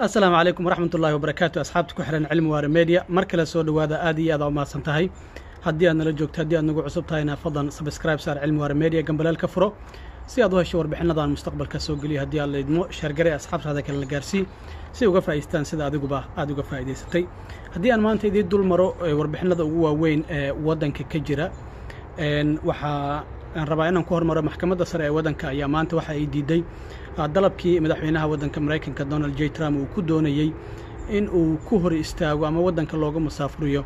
asalaamu calaykum waraxmat ullahi wabarakaatu asxaabta ku xihan cilmi waare media mar kale soo dhowaada aad iyo aad aa umahadsan tahay haddii aad nala joogto haddii aad nagu cusub tahayna fadlan sabscribe saar cilmi waare media gambaleel ka furo si aad u hesho warbixinadan mustaqbalka soo geliya haddii aad laydmo sheergare asxaabtaada kale la gaarsii si uga faa'iistaan sida adiguba aad uga faa'iidaysatay haddii aan maanta idiin dul maro warbixinada ugu waaweyn ee waddanka ka jira waxaa aan rabaa inaan ku hormaro maxkamadda sare ee waddanka ayaa maanta waxa ay diiday dalabkii madaxweynaha waddanka maraykanka donald j trump uu ku doonayey in uu ku hor istaago ama waddanka looga musaafuriyo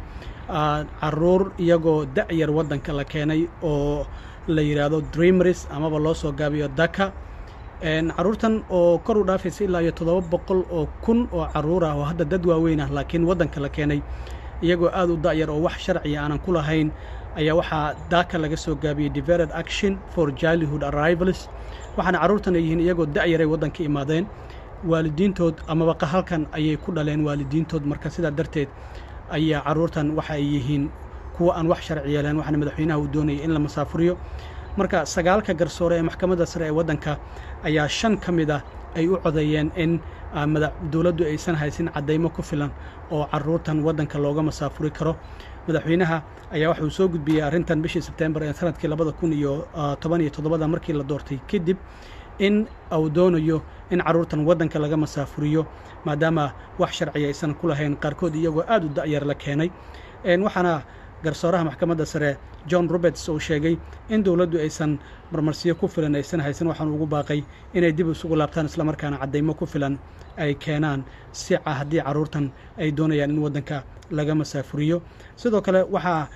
caruur iyagoo da'yar waddanka la keenay oo la yidhaahdo dreamris amaba loo soo gaabiyo daka carruurtan oo kor u dhaafaysa ilaa iyo toddoba boqol oo kun oo carruur ah oo hadda dad waaweyn ah laakiin waddanka la keenay iyagoo aad u da'yar oo wax sharciya aanan ku lahayn ayaa waxaa daaka laga soo gaabiyey develed action for childhood arrivals waxaana carruurtan ay yihiin iyagoo da'yaray waddanka imaadeen waalidiintood amaba halkan ayay ku dhaleen waalidiintood marka sidaa darteed ayaa carruurtan waxa ay yihiin kuwa aan wax sharci yeeleen waxaana madaxweynaha uu doonayay in la masaafuriyo marka sagaalka garsoore ee maxkamadda sare ee waddanka ayaa shan ka mid ah ay u codeeyeen in dowladdu aysan haysin caddaymo ku filan oo carruurtan waddanka looga masaafuri karo madaxweynaha ayaa waxauu soo gudbiyey arrintan bishii sebtembar ee sanadkii labada kun iyo toban iyo toddobada markii la doortay kadib in uu doonayo in carruurtan waddanka laga masaafuriyo maadaama wax sharciya aysan ku lahayn qaarkood iyagoo aad u da'yar la keenay waxaana garsooraha maxkamadda sare john roberts uu sheegay in dowladdu aysan marmarsiyo ku filan aysan haysan waxaan ugu baaqay inay dib isugu laabtaan islamarkaana caddaymo ku filan ay keenaan si haddii carruurtan ay doonayaan in waddanka laga masaafuriyo sidoo kale waxaa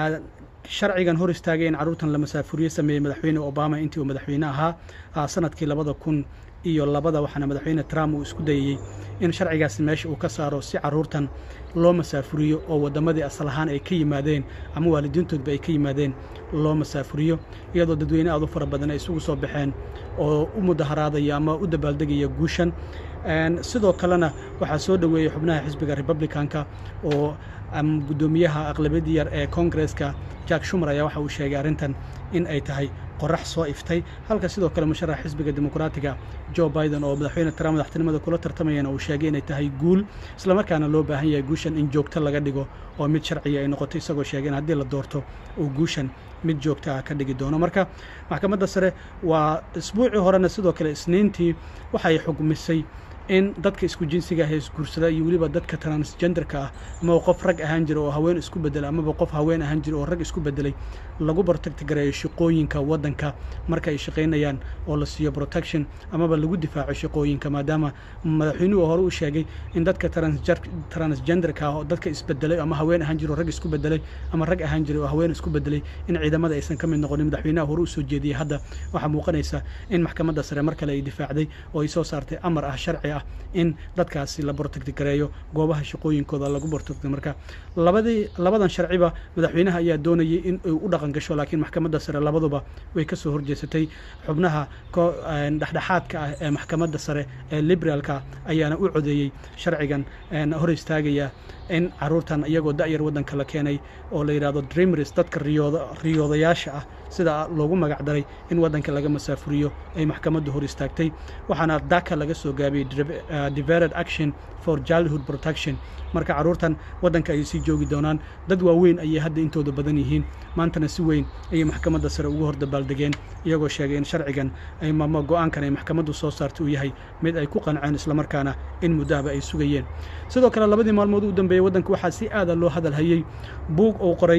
sharcigan hor istaagay in carruurtan la masaafuriyo sameeyey madaxweyne obama intii uu madaxweyne ahaa sanadkii labada kun iyo labada waxaana madaxweyne trump uu isku dayayey in sharcigaasi meesha uu ka saaro si carruurtan loo masaafuriyo oo waddamadii asal ahaan ay ka yimaadeen ama waalidiintoodba ay ka yimaadeen loo masaafuriyo iyadoo dadweyne aad u fara badan ay isugu soo baxeen oo u mudaharaadaya ama u dabaaldegaya guushan sidoo kalena waxaa soo dhoweeyey xubnaha xisbiga republicanka oo guddoomiyaha aqlabiyadii yar ee koongareska jack shumer ayaa waxa uu sheegay arrintan in ay tahay qorax soo iftay halka sidoo kale musharax xisbiga dimuqraatiga jo biden oo madaxweyne trump madaxtinimada kula tartamayana uu sheegay inay tahay guul islamarkaana loo baahan yahay guushan in joogto laga dhigo oo mid sharciya ay noqoto isagoo sheegay in haddii la doorto uu guushan mid joogta ah ka dhigi doono marka maxkamadda sare waa isbuucii horena sidoo kale isniintii waxay xugmisay in dadka isku jinsiga ah ee isguursada iyo weliba dadka transgenderka ah amaba qof rag ahaan jira oo haween isku bedelay amaba qof haween ahaan jira oo rag isku bedelay lagu protectgareeyo shaqooyinka waddanka marka ay shaqaynayaan oo la siiyo protection amaba lagu difaaco shaqooyinka maadaama madaxweynuhu hore u sheegay in dadka transgenderka ah oo dadka isbedelay ama haween ahaan jira oo rag isku bedelay ama rag ahaan jiray oo haween isku bedelay in ciidamada aysan ka mid noqonin madaxweynaha hore u soo jeediyey hadda waxaa muuqanaysa in maxkamadda sare mar kale ay difaacday oo ay soo saartay amar ah sharci in dadkaasi la bortagti gareeyo goobaha shaqooyinkooda lagu bortagto marka labadii labadan sharciba madaxweynaha ayaa doonayay in ay u dhaqan gasho laakiin maxkamadda sare labaduba way ka soo horjeesatay xubnaha dhexdhexaadka ah ee maxkamadda sare ee liberaalka ayaana u codeeyey sharcigan hor istaagaya in carruurtan iyagoo da'yar waddanka la keenay oo la yidhahdo dreamris dadka riyoodayaasha ah sida loogu magac daray in waddanka laga masaafuriyo ay maxkamaddu hor istaagtay waxaana daka laga soo gaabiyey develed action for childhood protection marka carruurtan waddanka ayay sii joogi doonaan dad waaweyn ayay hadda intooda badan yihiin maantana si weyn ayay maxkamadda sare ugu hor dabaaldegeen iyagoo sheegay in sharcigan ay mama go'aankan ay maxkamaddu soo saartay uu yahay mid ay ku qanceen islamarkaana in muddahaba ay sugayeen sidoo kale labadii maalmood u dambeeyey waddanka waxaa si aada loo hadal hayey buug uu qoray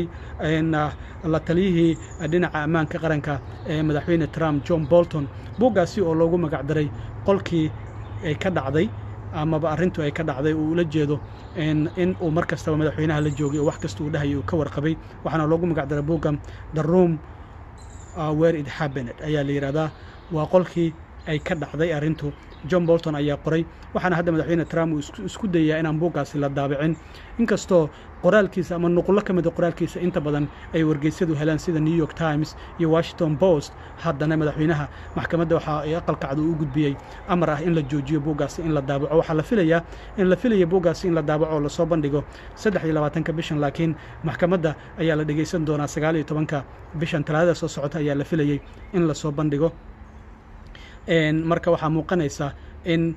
la taliyihii dhinaca ammaanka qaranka ee madaxweyne trump john bolton buuggaasi oo loogu magac daray qolkii ay ka dhacday amaba arrintu ay ka dhacday uu ula jeedo in uu mar kastaba madaxweynaha la joogay oo wax kasta uu dhahayay uu ka warqabay waxaana loogu magac daray buuggan the room where it happened ayaa la yidhahdaa waa qolkii ay ka dhacday arrintu john bolton ayaa qoray waxaana hadda madaxweyne trump uu isku dayaa inaan buuggaasi la daabicin inkastoo qoraalkiisa ama nuqullo ka mida qoraalkiisa inta badan ay wargeysyadu helaan sida new york times iyo washington post haddana madaxweynaha maxkamadda waxa ay aqalkacdu u gudbiyey amar ah in la joojiyo buuggaasi in la daabaco waxaa la filayaa in la filaya buuggaasi in la daabaco oo lasoo bandhigo saddex iyo labaatanka bishan laakiin maxkamadda ayaa la dhegaysan doonaa sagaal iyo tobanka bishan talaadada soo socota ayaa la filayey in lasoo bandhigo marka waxaa muuqanaysa in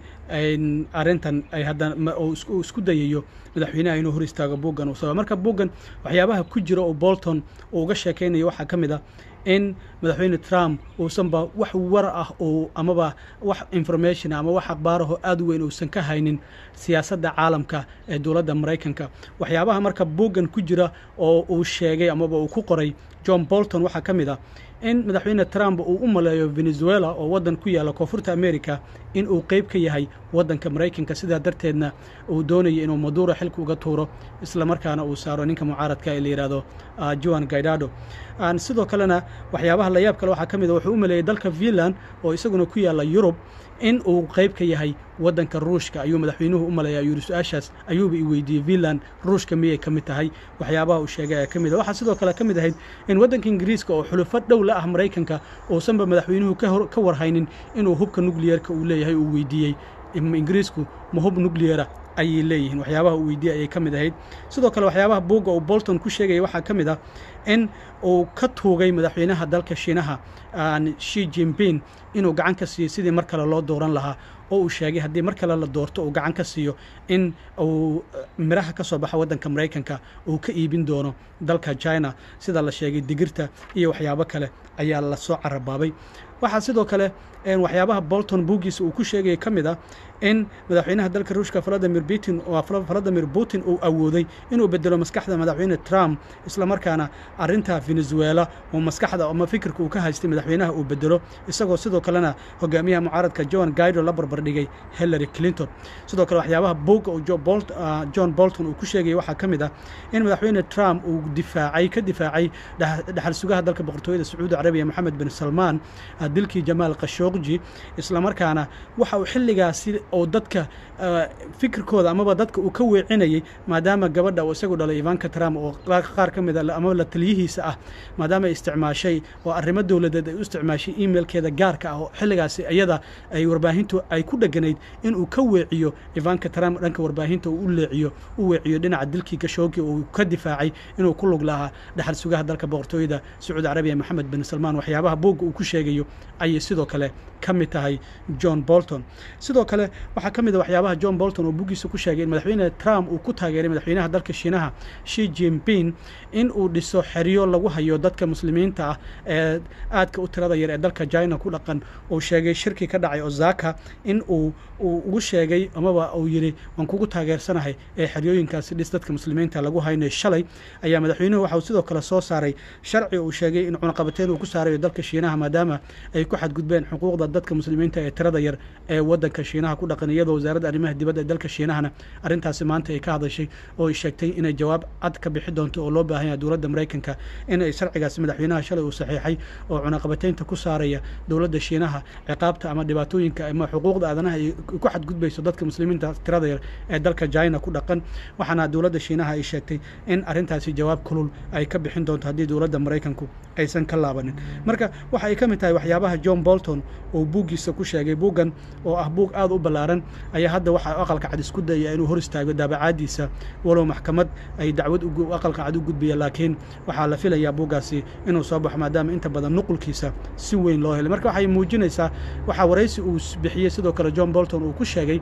arrintan ay haddana uu isku dayayo madaxweynaha inuu hor istaago buuggan uu soo marka buuggan waxyaabaha ku jira oo bolton uu uga sheekaynayo waxaa ka mid ah in madaxweyne trump uusanba wax war ah oo amaba wax information ama wax akhbaaraho aad u weyn uusan ka haynin siyaasadda caalamka ee dowladda maraykanka waxyaabaha marka buuggan ku jira oo uu sheegay amaba uu ku qoray john bolton waxaa ka mid ah in madaxweyne trump uu u maleeyo venezuela oo waddan ku yaalla koonfurta america in uu qeyb ka yahay waddanka maraykanka sidaa darteedna uu doonayo inuu maduro xilka uga tuuro islamarkaana uu saaro ninka mucaaradka ee la yidhaahdo joan gaidado sidoo kalena waxyaabaha layaab kale waxaa ka mid a wuxuu u maleeyey dalka finland oo isaguna ku yaalla yurub in uu qayb ka yahay waddanka ruushka ayuu madaxweynuhu u maleeya yuri su-aashaas ayuuba i weydiiyey finland ruushka miyay ka mid tahay waxyaabaha uu sheegay ayaa ka mid a waxaa sidoo kale ka mid ahayd in waddanka ingiriiska oo xulufo dhow la ah maraykanka uusanba madaxweynuhu ka warhaynin inuu hubka nukliyeerka uu leeyahay uu weydiiyey ingiriisku ma hub nucleara ayay leeyihiin waxyaabaha uu weydiiyey ayay ka mid ahayd sidoo kale waxyaabaha buugga uu bolton ku sheegaya waxaa ka mid ah in uu ka tuugay madaxweynaha dalka shiinaha shi jimping inuu gacan ka siiyo sidii mar kale loo dooran lahaa oo uu sheegay haddii mar kale la doorto uu gacan ka siiyo in uu miraha ka soo baxa waddanka maraykanka uu ka iibin doono dalka china sida la sheegay digirta iyo waxyaabo kale ayaa lasoo carabaabay waxaa sidoo kale waxyaabaha bolton buuggiisa uu ku sheegaya ka mid ah in madaxweynaha dalka ruushka valadimir putin valadimir putin uu awooday inuu bedelo maskaxda madaxweyne trump islamarkaana arrinta venezuela oo maskaxda ama fikirka uu ka haystay madaxweynaha uu bedelo isagoo sidoo kalena hogaamiyaha mucaaradka john gaido la barbardhigay hillary clinton sidoo kale waxyaabaha buugga uu john bolton uu ku sheegaya waxaa ka mid ah in madaxweyne trump uu difaacay ka difaacay dhaxal sugaha dalka boqortooyada sacuudi carabiya moxamed bin salmaan dilkii jamaal khashooqji islamarkaana waxa uu xilligaasi oo dadka fikirkooda amaba dadka uu ka weecinayay maadaama gabadha uu isagu dhalay ivanka trump oo qaar ka mid a amaba la taliyihiisa ah maadaama ay isticmaashay oo arrimo dowladeed ay u isticmaashay emailkeeda gaarka ah oo xilligaasi iyada ay warbaahintu ay ku dheganayd inuu ka weeciyo ivanka trump dhanka warbaahinta uu u leeciyo u weeciyo dhinaca dilkii gashoogi uu ka difaacay inuu ku lug lahaa dhaxal sugaha dalka boqortooyada sacuudi carabiya moxamed bin salmaan waxyaabaha buugga uu ku sheegayo ayay sidoo kale ka mid tahay john bolton sidoo kale waxaa ka mid a waxyaabaha john bolton oo buggiisa ku sheegay in madaxweyne trump uu ku taageeray madaxweynaha dalka shiinaha shi jimping in uu dhiso xeryo lagu hayo dadka muslimiinta ah ee aadka u tirada yar ee dalka china ku dhaqan uu sheegay shirki ka dhacay osaka in uu uu ugu sheegay amaba uu yidhi waan kugu taageersanahay ee xeryooyinkaasi dhis dadka muslimiinta lagu haynayo shalay ayaa madaxweynuhu waxauu sidoo kale soo saaray sharci uu sheegay in cunaqabateed uu ku saarayo dalka shiinaha maadaama ay ku xadgudbeen xuquuqda dadka muslimiinta ee tirada yar ee waddanka shiinaha ku dhaqan iyadoo wasaaradda arrimaha dibadda ee dalka shiinahana arrintaasi maanta ay ka hadashay oo ay sheegtay inay jawaab cad ka bixi doonto oo loo baahan yahay dowladda maraykanka in ay sharcigaasi madaxweynaha shalay uu saxiixay oo cunaqabateynta ku saaraya dowladda shiinaha ciqaabta ama dhibaatooyinka ama xuquuqda aadanaha ay ku xadgudbayso dadka muslimiinta tirada yar ee dalka china ku dhaqan waxaana dowladda shiinaha ay sheegtay in arrintaasi jawaab kulul ay ka bixin doonto haddii dowladda maraykanku aysan ka laabanin marka waxa ay ka mid tahay waxyaabaha john bolton oo buuggiisa ku sheegay buuggan oo ah buug aad u ballaaran ayaa hadda waxa aqalka cad isku dayaya inuu hor istaago daabacaadiisa walow maxkamad ay dacwad aqalka cad u gudbiya laakiin waxaa la filayaa buuggaasi inuu soo baxo maadaama inta badan nuqulkiisa si weyn loo helay marka waxay muujinaysaa waxaa waraysi uu bixiyey sidoo kale john bolton uu ku sheegay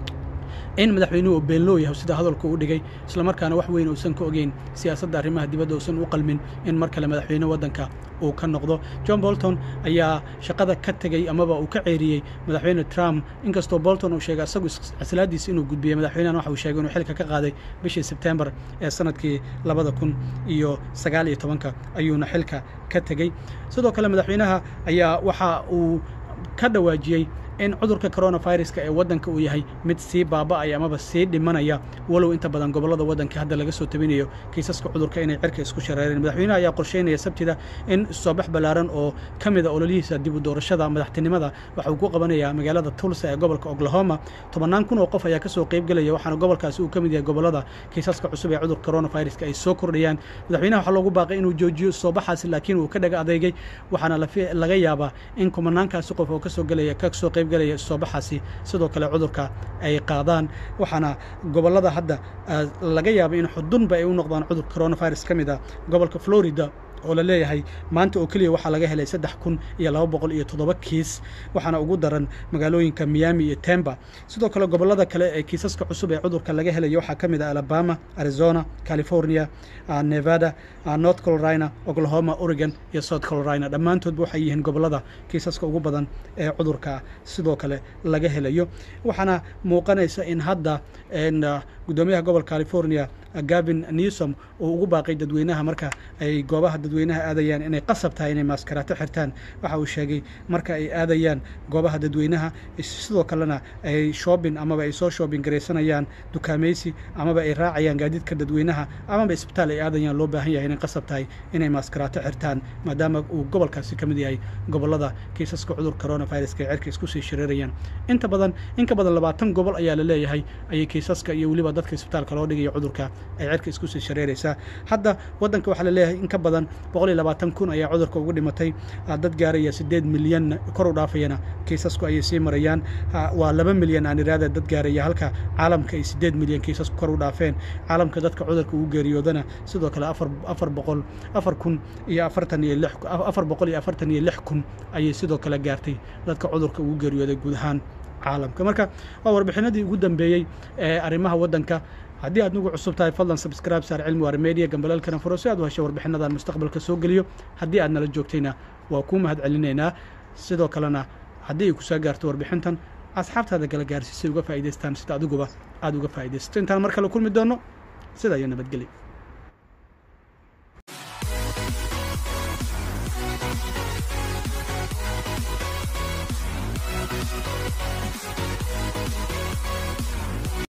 in madaxweynuhu uu beenloo yahay sida hadalku u dhigay islamarkaana wax weyn uusan ka ogeyn siyaasadda arrimaha dibadda uusan u qalmin in mar kale madaxweyne waddanka uu ka noqdo john bolton ayaa shaqada ka tegey amaba uu ka ceeriyey madaxweyne trump inkastoo bolton uu sheegay asagu islaadiisa inuu gudbiyey madaxweynahan waxa uu sheegay inuu xilka ka qaaday bishii sebtembar ee sanadkii labada kun iyo sagaal iyo tobanka ayuuna xilka ka tegey sidoo kale madaxweynaha ayaa waxa uu ka dhawaajiyey in cudurka coronaviruska ee waddanka uu yahay mid sii baaba'aya amaba sii dhimanaya walow inta badan gobollada waddanka hadda laga soo tabinayo kiisaska cudurka inay cirka isku shareereen madaxweynaha ayaa qorsheynaya sabtida in soobax ballaaran oo ka mida ololihiisa dib u doorashada madaxtinimada waxa uu ku qabanayaa magaalada tulsa ee gobolka oklahoma tobannaan kun oo qof ayaa ka soo qaybgelaya waxaana gobolkaasi uu ka mid yahay gobollada kiisaska cusub ee cudurka coronaviruska ay soo kordhayaan madaxweynaha waxaa loogu baaqay inuu joojiyo soobaxaasi laakiin uu ka dhaga adeegay waxaana laga yaabaa in kumanaankaasi qof oo kasoo gelaya ka soo qayb galaya soobaxaasi sidoo kale cudurka ay qaadaan waxaana gobollada hadda laga yaabay in xudunba ay u noqdaan cudurka coronavirus ka mid ah gobolka florida oo la leeyahay maanta oo keliya waxaa laga helay saddex kun iyo laba boqol iyo toddoba kiis waxaana ugu daran magaalooyinka miami iyo temba sidoo kale gobollada kale ee kiisaska cusub ee cudurka laga helayo waxaa ka mid ah alabama arizona california nevada north carolina oklahoma oregon iyo south carolina dhammaantoodba waxay yihiin gobollada kiisaska ugu badan ee cudurka sidoo kale laga helayo waxaana muuqanaysa in hadda guddoomiyaha gobolka california gavin newsom uu ugu baaqay dadweynaha marka ay goobaha dadweynaha aadayaan inay qasab tahay inay maaskarato xirtaan waxa uu sheegay marka ay aadayaan goobaha dadweynaha sidoo kalena ay shoobin amaba ay soo shoobin garaysanayaan dukaamaysi amaba ay raacayaan gaadiidka dadweynaha amaba isbitaal ay aadayaan loo baahan yahay inay qasab tahay inay maaskarato xirtaan maadaama uu gobolkaasi ka mid yahay gobollada kiisaska cudur coronaviruska ee cirka isku sii shareerayaan inta badan in ka badan labaatan gobol ayaa la leeyahay ayay kiisaska iyo weliba dadka isbitaalka loo dhigaya cudurka ay cirka isku sii shareeraysaa hadda waddanka waxaa la leeyahay in ka badan boqol iyo labaatan kun ayaa cudurka ugu dhimatay dad gaaraya siddeed milyan kor u dhaafayana kiisasku ayay sii marayaan waa laba milyan aan iraada dad gaaraya halka caalamka ay siddeed milyan kiisasku kor u dhaafeen caalamka dadka cudurka ugu geeriyoodana sidoo kale afar afar boqol afar kun iyo afartan iyo lix afar boqol iyo afartan iyo lix kun ayay sidoo kale gaartay dadka cudurka ugu geeriyooday guud ahaan caalamka marka waa warbixinadii ugu dambeeyey ee arrimaha waddanka haddii aad nagu cusub tahay fadlan subscribe saar cilmi waar media gambalaalkana furo si aad u hesho warbixinadan mustaqbalka soo geliyo haddii aad nala joogtayna waa kuu mahad celinaynaa sidoo kalena haddii ay ku soo gaarto warbixintan asxaabtaada kala gaarsiisay uga faa'idaystaan sida adiguba aad uga faa'iidaysato intaan mar kale kulmi doonno sida iyo nabadgelyo